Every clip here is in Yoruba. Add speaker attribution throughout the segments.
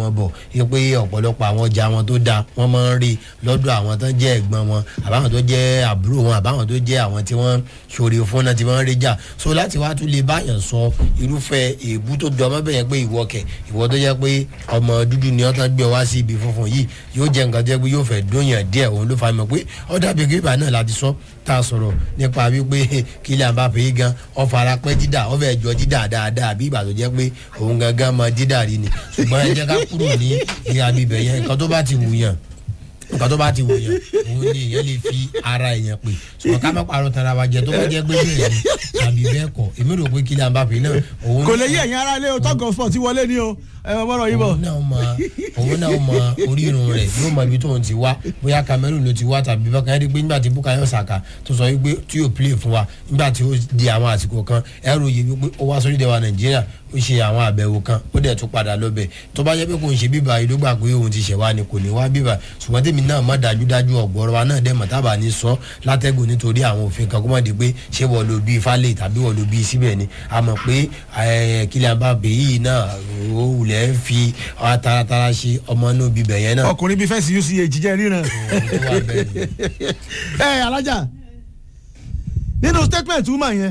Speaker 1: wọn bọ̀ wípé ọ̀pọ̀lọpọ̀ àwọn ọjà wọn tó dáa wọ́n máa ń rí lọ́dọ̀ àwọn tó jẹ́ ẹ̀gbọ́n wọn àbáwọn tó jẹ́ àbúrò wọn àbáwọn tó jẹ́ àwọn tí wọ́n ṣòro fún náà tí wọ́n ń rí jà so láti wá tún lè báyàn sọ irúfẹ́ èébú tó jọ ọmọ bẹ́yẹn pé ìwọ kẹ̀ ìwọ tó jẹ́ pé ọmọ dúdú ni ọ̀tán gbé wá sí ibi funfun yìí yóò jẹ́ nǹkan tó jẹ́ pé yóò fẹ́ dóyàn díẹ̀ òun ló fa mọ̀ pé ọ̀dà bíi kí ìbá náà láti sọ tá a sọ̀rọ̀ nípa wípé Kylian Mbappé yìí gan ọ̀fara pẹ́ dídà ọ̀fẹ́ jọ dídà dáadáa bí ìgbà tó jẹ́ pé òun gangan mọ dídà rí ni ṣùgbọ́n ẹ jẹ́ ká kúrò ní ìhà bíbẹ̀ yẹn nǹkan tó bá ti wù yàn nǹkan tó bá ti wù yàn òun ni èèyàn lè fi ara èèyàn pè ṣùgbọ́n ká má parọ́ tara wa jẹ tó bá jẹ́ pé bẹ́ẹ̀ ni àbí bẹ́ẹ̀ kọ́ èmi rò pé Kylian Mbappé náà òun
Speaker 2: kò lè yí ẹ̀yin ará ilé o tọ́gọ̀ sport ti wọlé ni o ẹ mọ bọ́rọ̀ yìí bọ̀.
Speaker 1: òun náà mọ òun náà mọ orírun rẹ̀ yóò mọ ibi tóun ti wá bóyá Cameroon ló ti wá tàbí bákan ẹ rí i pé nígbà tí Bukayo Saka tó sọ wípé tí yóò play fún wa nígbà tí ó di àwọn àsìkò kan ẹ ròyìn wípé ó wá sórí ìdẹwà Nàìjíríà ó ṣe àwọn àbẹ̀wò kan ó dẹ̀ tún padà lọ́bẹ̀ tó bá yẹ pé kò ń ṣe bíbá yìí ló gbà pé òun ti ṣẹ̀ wá ni kò ní wá bíbá ṣùgbọ́n tèmi náà má dájúdájú ọ̀gbọ́rọ̀ wa náà dẹ̀ mọ̀ tábà ní sọ látẹ́gùn nítorí àwọn òfin kan kó má di pé ṣé wọ́n lo bíi falẹ̀ tàbí wọ́n lo bíi síbẹ̀ ni a mọ̀ pé Kylian Mbappé yìí náà ó wulẹ̀ ń fi taratara ṣe ọmọ inú bíbẹ̀ yẹn náà.
Speaker 2: ọkùnrin bíi fẹ́ǹsì uch jẹ́ ríran. ẹ alájà nínú statement woman yẹn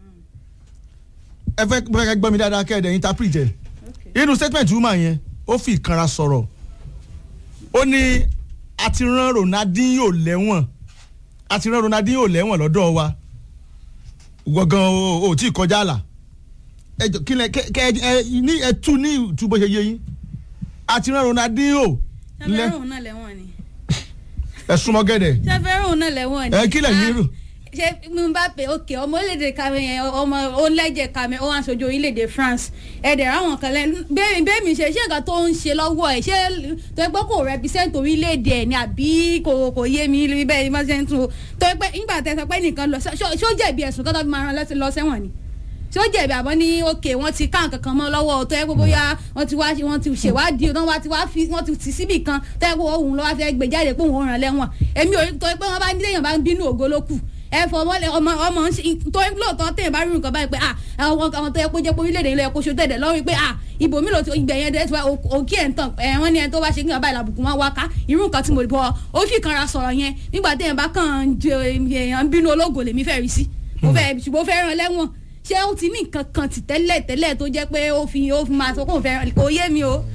Speaker 2: ẹ fẹ́ fẹ́ gbọ́ mi dáadáa kẹ́ ẹ̀ dẹ̀ interpret ẹ̀ nínú statement woman yẹn ó fi ìkanra sọ̀rọ̀ ó ní a ti rán Ronaldinho lẹ́wọ̀n a ti rán Ronaldinho lẹ́wọ̀n lọ́dọ̀ wa gbọ̀ngàn o ò tí ì kọjá àlà ẹ jọ kí lẹ kẹ ẹ ní ẹ tú ní ìtú bó ṣe yé yín a ti rán Ronaldinho
Speaker 3: ṣàfẹ́ràn òun náà lẹ́wọ̀n ni.
Speaker 2: ẹ súnmọ́ gẹ́dẹ̀
Speaker 3: ṣàfẹ́ràn òun náà lẹ́wọ̀n ni.
Speaker 2: ẹ kí lẹ̀ yín rò.
Speaker 3: ṣé Mbappé òkè ọmọ orílẹ̀-èdè Cameroon ọmọ onílẹ̀jẹ̀ Cameroon ó wá aṣojú orílẹ̀-èdè France ẹ̀dẹ̀ ráwọn kan lẹ́nu bẹ́ẹ̀ bẹ́ẹ̀ mi ṣe ṣé nǹkan tó ń ṣe lọ́wọ́ ẹ̀ ṣé tó ẹ gbọ́ kò represent orílẹ̀-èdè ẹ̀ ni àbí kò kò yé mi bẹ́ẹ̀ ni wọ́n ṣe ń tún o tó ẹ pé nígbà tẹ sọ pé nìkan lọ ṣó jẹ̀bi ẹ̀sùn kan tó fi máa rán lọ sẹ́wọ̀n ni tí ó jẹ̀bi àbọ̀ ní òkè wọ́n ti ká nǹkan kan mọ́ lọ́wọ́ tó yẹ kó bóyá wọ́n ti wá wọ́n ti ṣèwádìí wọ́n ti wá fi wọ́n ti tì síbì kan tó yẹ kó òun lọ́wọ́ fẹ́ gbé jáde pé òun ràn lẹ́wọ̀n èmi ò tó yẹ pé wọ́n bá ní téèyàn bá ń bínú ògo ló kù ẹ fọ ọmọ ọmọ ọmọ tó yẹ lóòótọ́ téèyàn bá rí nǹkan báyìí pé àwọn àwọn tó yẹ kó jẹ́ pé orílẹ̀-èdè ilẹ̀ kó ṣe tẹ̀dẹ̀ lọ́rùn pé ibò mi lò tí ìgbẹ́ yẹn dẹ́sẹ̀ òkè ẹ̀ ń tàn ẹ̀ wọ́n ní ẹni tó bá ṣe kí ọba ìlàbùkún wọn wá ká irú nǹkan tí mo bọ̀ ó fi kanra sọ̀rọ̀ yẹn nígbà téèyàn bá kàn ń bínú ológo lèmi fẹ́ rí sí mo fẹ́ ṣùgbọ́n fẹ́ ràn lẹ́wọ̀n ṣé ó ti ní nǹkan kan ti tẹ́lẹ̀ tẹ́lẹ̀ tó jẹ́ pé ó fi ó fi máa sọ pé òun fẹ́ kò yé mi o.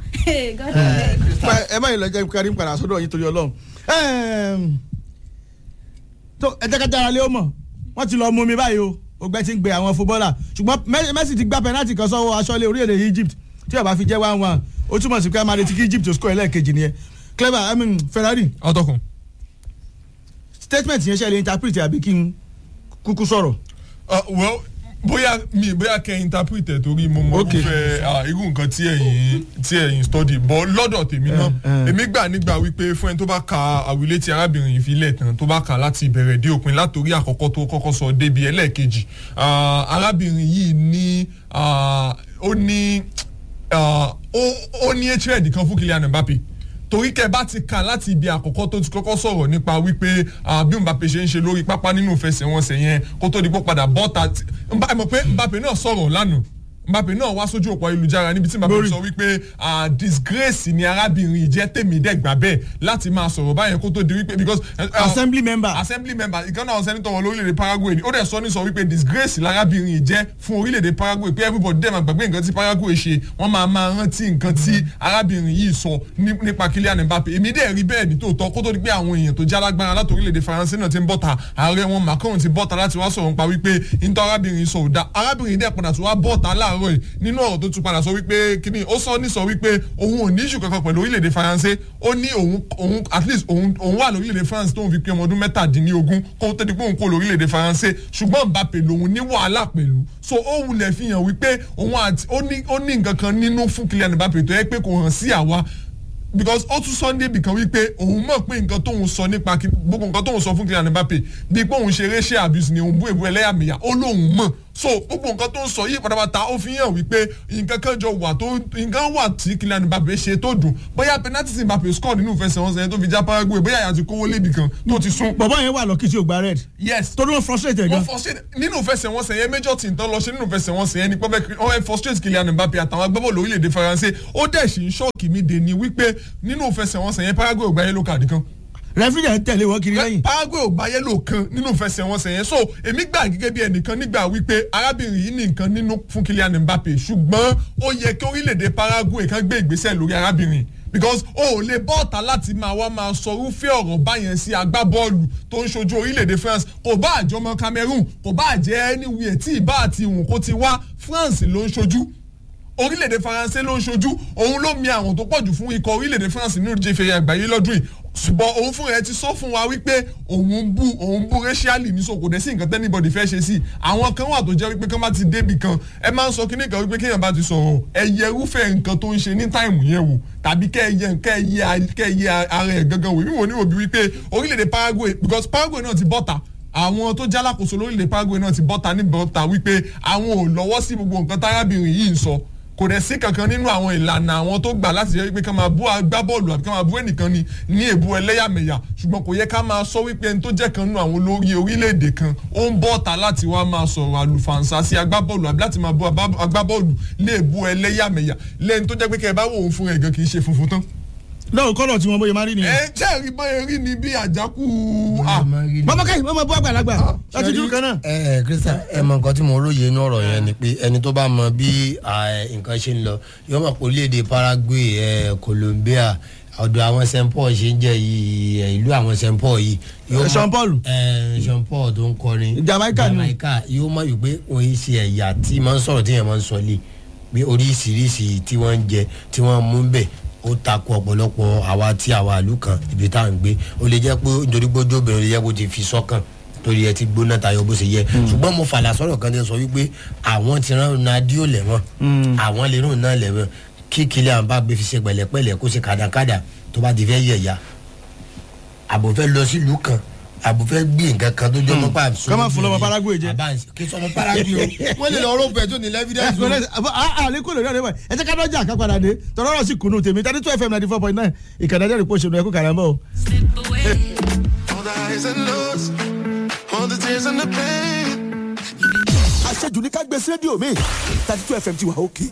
Speaker 2: ẹ báyìí lọ jẹ́ kárí ń padà sọ́dọ̀ yín torí ọlọ́run tó ẹ jẹ́ ká jára lé ó mọ̀ wọ́n ti lọ mú mi báyìí o ògbẹ́ ti ń gbé àwọn fúbọ́là ṣùgbọ́n Messi ti gbá pẹ́nátì kan sọ́wọ́ aṣọ́lé orílẹ̀-èdè Egypt tí ó bá fi jẹ́ one one ó túmọ̀ sí pé a máa retí kí Egypt tó score ẹlẹ́ẹ̀kejì nìyẹn clever I mean Ferrari.
Speaker 4: ọtọkùn.
Speaker 2: statement yẹn ṣe lè interpret àbí kí n kúkú sọ̀rọ̀.
Speaker 4: well bóyá mi bóyá kẹ́ interpret ẹ̀ torí mo mọ irúfẹ́ irú nǹkan tí ẹ̀yin tí ẹ̀yin study bọ́ lọ́dọ̀ tèmi náà èmi gbà nígbà wípé fún ẹni tó bá ka àwílé tí arábìnrin yìí fi lẹ̀ tán tó bá kà láti ìbẹ̀rẹ̀ dé òpin látòrí àkọ́kọ́ tó kọ́kọ́ sọ débi ẹlẹ́ẹ̀kejì arábìnrin yìí ní ó ní ó ní hatred kan fún Kylian Mbappé torí kẹ bá ti kà láti ibi àkọ́kọ́ tó ti kọ́kọ́ sọ̀rọ̀ nípa wípé bí Mbappé ṣe ń ṣe lórí pápá nínú ìfẹsẹ̀wọnsẹ̀ yẹn kó tó di pé padà bọ́ta ẹ mọ̀ pé Mbappé náà sọ̀rọ̀ lánàá Mbappé náà wá sójú òpó ayélujára níbi tí Mbappé sọ wípé disgrace ni arábìnrin ìjẹ́ tèmi dẹ́gbà bẹ́ẹ̀ láti máa sọ̀rọ̀ báyẹn kó tó di wípé because.
Speaker 2: assembly member.
Speaker 4: assembly member ìkànnì àwọn sẹ́nitọ̀ wọn lórílẹ̀‐èdè Paraguay ni ó dẹ̀ sọ ní sọ wípé disgrace lárábìnrin ìjẹ́ fún orílẹ̀‐èdè Paraguay pé everybody dẹ̀ máa gbàgbé nǹkan tí Paraguay ṣe wọ́n máa máa rántí nǹkan tí arábìnrin yìí sọ nípa Kylian Mbappé èmi dẹ̀ rí bẹ́ẹ̀ ní tòótọ́ kó tó di pé àwọn èèyàn tó jálágbára láti orílẹ̀‐èdè Faransé náà ti ń bọ́ta ààrẹ wọn Macron ti bọ́ta láti wá sọ̀rọ̀ nípa wípé nítorí arábìnrin sọ òdà arábìnrin dẹ̀ padà tó wá bọ́ta láàárọ̀ yìí nínú ọ̀rọ̀ tó tún padà sọ wípé kíní ó sọ ní sọ wípé òun ò ní ìṣù kankan pẹ̀lú orílẹ̀-èdè faransé ó ní òun òun at least òun òun wà lórílẹ̀-èdè france tóun fi pé ọmọ ọdún mẹ́tàdínlógún kó tó di pé òun kó lórílẹ̀-èdè faransé ṣùgbọ́n Mbappé lòun ní wàhálà pẹ̀lú so ó wulẹ̀ fi hàn wípé òun àti ó ní ó ní nǹkan kan nínú fún Kylian Mbappé tó yẹ pé kò hàn sí àwa because ó tún sunday bìkan wípé òun mọ̀ pé nǹkan tóun sọ nípa gbogbo nǹkan tóun sọ fún Kylian Mbappé bíi pé òun ṣe racial abuse ni òun bú èbú ẹlẹ́yàmẹ̀yà ó lóun mọ̀ so gbogbo nǹkan tó ń sọ yìí pátápátá ó fi hàn wípé nǹkan kan jọ wà tó nǹkan wà tí Kylian Mbappe ṣe tó dùn bóyá penalty tí Mbappe score nínú ìfẹsẹ̀wọnsẹ̀ yẹn tó fi já Paraguay bóyá àyà ti kówó lébi kan tó ti sún.
Speaker 2: bọ̀bọ̀ yẹn wà lọ́kì tí ò gba red
Speaker 4: yes
Speaker 2: torí wọn frustrate ẹ̀ gan
Speaker 4: wọ́n frustrate nínú ìfẹsẹ̀wọnsẹ̀ yẹn major team tán lọ ṣe nínú ìfẹsẹ̀wọnsẹ̀ yẹn ni pé wọ́n fẹ́ frustrate Kylian Mbappe àtàwọn agbábọ́ọ̀lù orílẹ̀-èdè Faransé ó dẹ̀ sì ń ṣọ́ọ̀kì mi dè ní wípé nínú ìfẹsẹ̀wọnsẹ̀ yẹn Paraguay ò gba yellow card kan
Speaker 2: referee yẹn tẹ̀lé wọn kiri lẹ́yìn
Speaker 4: Paraguay ò gba yellow kan nínú ìfẹsẹ̀wọnsẹ̀ yẹn so èmi gbà gẹ́gẹ́ bí ẹnìkan nígbà wípé arábìnrin yìí ní nǹkan nínú fún Kylian Mbappe ṣùgbọ́n ó yẹ kí orílẹ̀-èdè Paraguay kan gbé ìgbésẹ̀ lórí arábìnrin because o ò lè bọ́ọ̀tà láti máa wá máa sọ irúfẹ́ ọ̀rọ̀ báyẹn sí agbábọ́ọ̀lù tó ń ṣojú orílẹ̀-èdè France kò bá àjọmọ Cameroon kò bá àjẹ́ anywhere tí ìbá àti ìwọ̀n kó ti wá France ló ń ṣojú orílẹ̀-èdè faransé ló ń ṣojú òun ló mi àwọn tó pọ̀jù fún ikọ̀ orílẹ̀-èdè france nínú ìdíje fèrè àgbáyé lọ́dún yìí ṣùgbọ́n òun fúnra ẹ ti sọ fún wa wípé òun ń bú òun ń bú racially ní so kò dẹ̀ sí nǹkan tẹ́nibọ̀dì fẹ́ ṣe sí àwọn kan wà tó jẹ́ wípé kán bá ti débì kan ẹ máa ń sọ kíní kan wípé kéèyàn bá ti sọ̀rọ̀ ẹ yẹ irúfẹ́ nǹkan tó ń ṣe ní táìmù yẹn wò tàbí kẹ́ ẹ yẹ kẹ́ ẹ yẹ kẹ́ ẹ yẹ ara ẹ̀ gangan wò wíwò níwò bí wípé orílẹ̀-èdè paraguay because paraguay náà ti bọ́ta àwọn tó jálákòóso lórílẹ̀ paraguay náà ti bọ́ta ní bọ́ta wípé àwọn ò lọ́wọ́ sí gbogbo nǹkan tárábìnrin yìí ń sọ kò dẹ̀ sí kankan nínú àwọn ìlànà àwọn tó gbà láti jẹ́ wípé ká máa bú agbábọ́ọ̀lù àbí ká máa bú ẹnìkan ni ní èbú ẹlẹ́yàmẹ̀yà ṣùgbọ́n kò yẹ ká máa sọ wípé ẹni tó jẹ́ kan nínú àwọn olórí orílẹ̀-èdè kan ó ń bọ́ ta láti wá máa sọ̀rọ̀ àlùfàǹsà sí agbábọ́ọ̀lù àbí láti máa bú agbábọ́ọ̀lù ní èbú ẹlẹ́yàmẹ̀yà lẹ́ni tó jẹ́ pé kẹ́ ẹ bá wò ó fún ẹ̀ gan kì í ṣe funfun tán
Speaker 2: lọ́wọ́ kọ́lọ̀ tí wọ́n bóyá máa rí nìyẹn.
Speaker 4: ẹ jẹ́ rí bóyá rí ni bí àjákù
Speaker 2: bàbá káyì wọ́n máa bọ́ àgbàlagbà láti dúró kan náà.
Speaker 1: ẹ ẹ Christian ẹ mọ nǹkan tí mo róye inú ọ̀rọ̀ yẹn ni pé ẹni tó bá mọ bí à, nǹkan ṣe ń lọ yóò mọ̀ pé orílẹ̀-èdè Paraguay ẹ Colombia ọ̀dọ̀ àwọn St Paul ṣe ń jẹ́ yìí ẹ, ìlú àwọn St Paul yìí. yóò mọ̀-
Speaker 2: Jean Paul.
Speaker 1: ẹ Jean Paul tó ń kọrin
Speaker 2: Jamaica ni.
Speaker 1: Jamaica yóò mọ̀ yìí pé òun yìí ṣe ẹ̀yà tí máa ń sọ̀rọ̀ tí yẹn máa ń sọ lé pé oríṣiríṣi tí wọ́n ń jẹ tí wọ́n mú bẹ̀ ó takò ọ̀pọ̀lọpọ̀ àwa tí àwa ìlú kan ibi tá à ń gbé ó lè jẹ́ pé nítorí gbójú obìnrin ó lè jẹ́ kó ti fi sọ́kàn torí ẹ ti gbóná tayọ bó ṣe yẹ ṣùgbọ́n mo fàlà sọ̀rọ̀ kan tí ń sọ wípé àwọn ti rán Ronaldo lẹ́wọ̀n àwọn lè rún náà lẹ́wọ̀n kí Kylian Mbappé fi ṣe pẹ̀lẹ́pẹ̀lẹ́ kó ṣe kàdàkàdà tó bá ti fẹ́ yẹ̀yà àbò fẹ́ lọ sílùú kan àbò fẹ́ gbé nǹkan kan tó jọ mọ́ pa
Speaker 2: Ká má fún lọ́mọ Paraguay jẹ.
Speaker 1: kí sọmọ Paraguay o wọ́n lè lọ rọ́ọ̀bù ẹ̀ tó ní lẹ́fídẹ́ǹsì o.
Speaker 2: àlékún lórí ọ̀rẹ́ wa ẹ jẹ́ ká dọ́jà ká padà dé tọ́lọ́ ọ̀rọ̀ sì kùnú tèmi thirty two fm ninety four point nine ìkànnì ẹ̀jẹ̀ rìpọ̀ ṣèlú ẹ̀kú kàrà ń bọ̀ o.
Speaker 5: All the highs and lows, all the tears and the pain.
Speaker 6: àṣejù ní ká gbé sí rédíò mi thirty two fm ti wà òkè.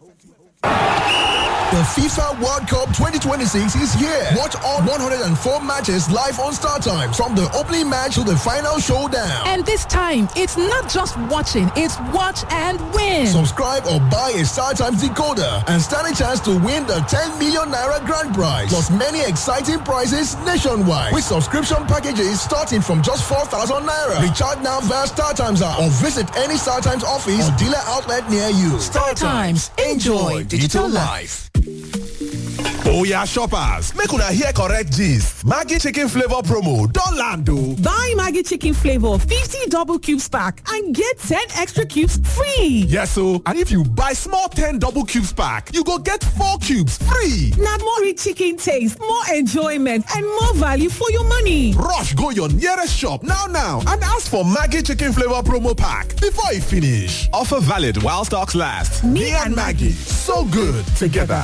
Speaker 6: The FIFA World Cup 2026 is here. Watch all 104 matches live on Star Times from the opening match to the final showdown.
Speaker 7: And this time, it's not just watching, it's watch and win.
Speaker 6: Subscribe or buy a Star Times decoder and stand a chance to win the 10 million naira grand prize. Plus many exciting prizes nationwide with subscription packages starting from just 4,000 naira. Recharge now via Star Times app or visit any Star Times office or dealer outlet near you.
Speaker 7: Star Times. Enjoy digital life.
Speaker 8: Oya shoppers, make una hear correct gist. Maggi chicken flavor promo don land o.
Speaker 9: Buy Maggie Chicken Flavor 50 double cubes pack and get 10 extra cubes free.
Speaker 8: Yes o, and if you buy small 10 double cubes pack, you go get 4 cubes free.
Speaker 9: Now more rich chicken taste, more enjoyment, and more value for your money.
Speaker 8: Rush go your nearest shop now now and ask for Maggi chicken flavor promo pack before e finish. Offer valid while stocks last. Me, and Maggie, so good together.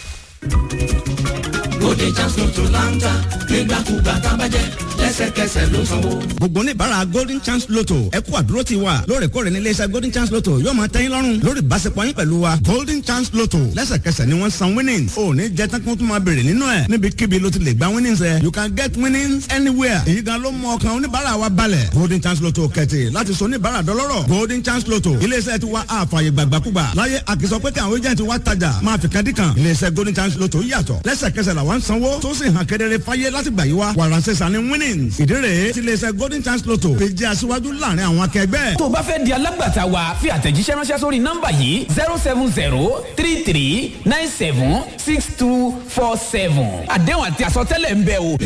Speaker 10: gbogbo oníbàárà golden chance lotto ẹ kú àdúró ti wa lóòrèkóòrè ní iléeṣẹ́ golden chance lotto yóò máa tẹ́yìn lọ́rùn lórí ìbáṣepọ̀ yín pẹ̀lú wa golden chance lotto lẹ́sẹ̀kẹsẹ̀ ni wọ́n san winnings ò ní jẹ́ tán kí wọ́n tún máa béèrè nínú ẹ̀ níbikíbi ló ti lè gba winnings ẹ̀ you can get winnings anywhere èyí gan ló mú ọkàn oníbàárà wa balẹ̀ golden chance lotto kẹ̀tì láti sọ oníbàárà dọlọ́rọ̀ golden chance lotto iléeṣẹ́ ti wa àfààyè gbàgbàkúgbà láyé àkìsọ pé kí àwọn agent wa tajà máa fi kan dí kan iléeṣẹ́ golden chance lotto yàtọ̀ lẹ́sẹ̀kẹsẹ̀ làwọn sanwó tó sì hàn kedere fáyé láti gbà yí wa wàràǹsẹ̀ sani winnings ìdí rèé tí iléeṣẹ́ golden chance lotto fi jẹ́ aṣíwájú láàrin àwọn akẹgbẹ́.
Speaker 11: tó o bá fẹ́ di alágbàtà wa fi àtẹ̀jíṣẹ́ ránṣẹ́ sórí nọ́mbà yìí zero seven zero three three nine seven six two four seven àdéhùn àti àsọtẹ́lẹ̀ ń bẹ o.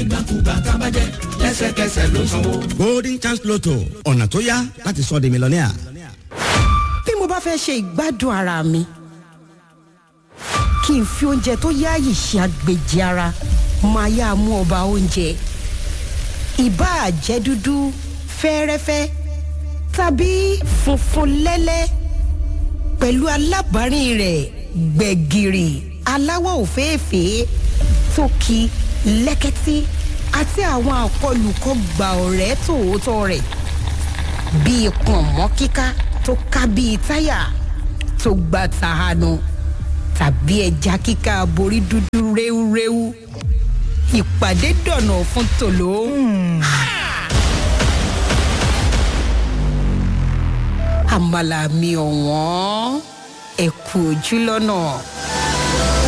Speaker 10: golden chance lotto ọ̀nà tó yá láti sọ di mílíọ̀nìà.
Speaker 12: bí mo bá fẹ́ ṣe ìgbádùn ara mi kí n fi oúnjẹ tó yáàyè ṣe àgbèjì ara máa yá mú ọba oúnjẹ ìbáà jẹ́ dúdú fẹ́ẹ́rẹ́fẹ́ tàbí funfun lẹ́lẹ́ pẹ̀lú alábàárìn rẹ̀ gbẹ̀gìrì aláwọ̀ òféèfé tókì lẹ́kẹ́tí àti àwọn àkọlùkọ gbà ọ̀rẹ́ tòótọ́ rẹ̀ bíi pọ̀nmọ́ kíká tó ká bíi táyà tó gba tàhánu tàbí ẹja kíká borí dúdú réwúréwú ìpàdé dọ̀nà fún tòló. àmàlà mi ọ̀wọ́n ẹ̀kú ojú lọ́nà.